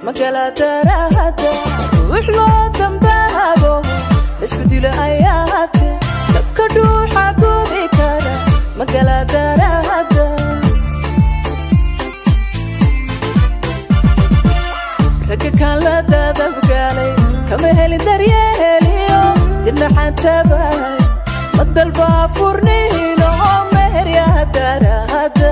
magaladarahada ruux loo dambaabo laisku dilo ayaate dabka dhuuxa gubi kara magaladarahada ragga kaan la dadabgaalay kama helin daryeeliyo dinaxantabahay ma dalbaa furniino meheryaha darahada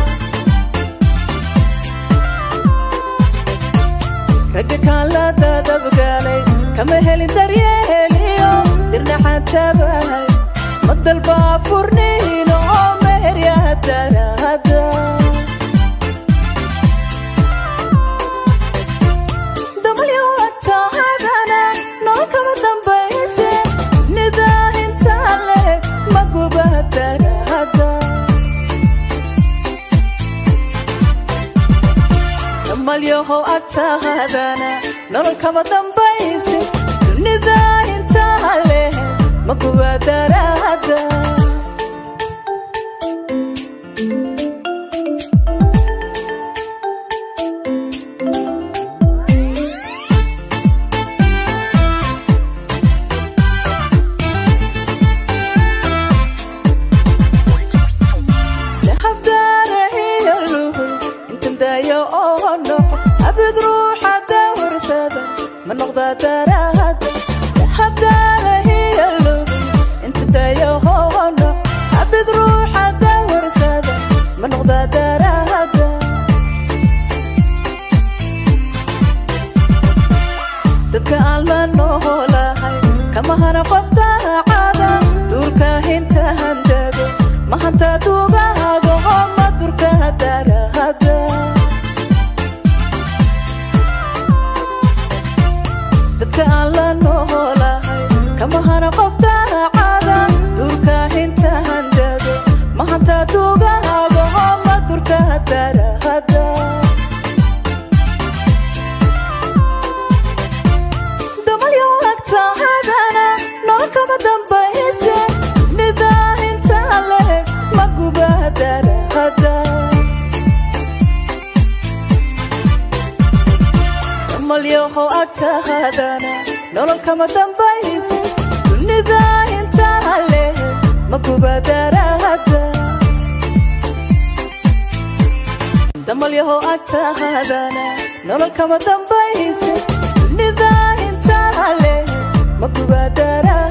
ragga kaan la dadabgaalay kama helin daryeeliyo dirnaxantabahay ma dalbaa furniino meheryaha darahada damalyoatahadana nool kama dambayse nidaahinta leg maguba darahada damalyahow agtahadana nolol kama dambayse dunida intaa leh maguba darahada dahabdaarahiyaluhul intandayo oo noqo abid ruuxa dawarsada ma noqdaa darahada dahabdaarahiyaluhul intandayo oo noqo abid ruuxa dawarsada ma noqdaa darahada dadka aan la noolahay kama hana qof daacada duurka hinta handago ma hanta dugaago oo ma durka darahada dadka aan la noolahay kama hana qof daacada duurka hinta handago ma hanta dugaago oo ma durka darahada damalyo agtahadana nool kama dambayse nidaahinta leg maguba darahada damalyahow agtahadana nolol kama dambayse dunida inta leg maguba darahada damalyahow agtahadana nolol kama dambayse dunida intaa leh maguba darahada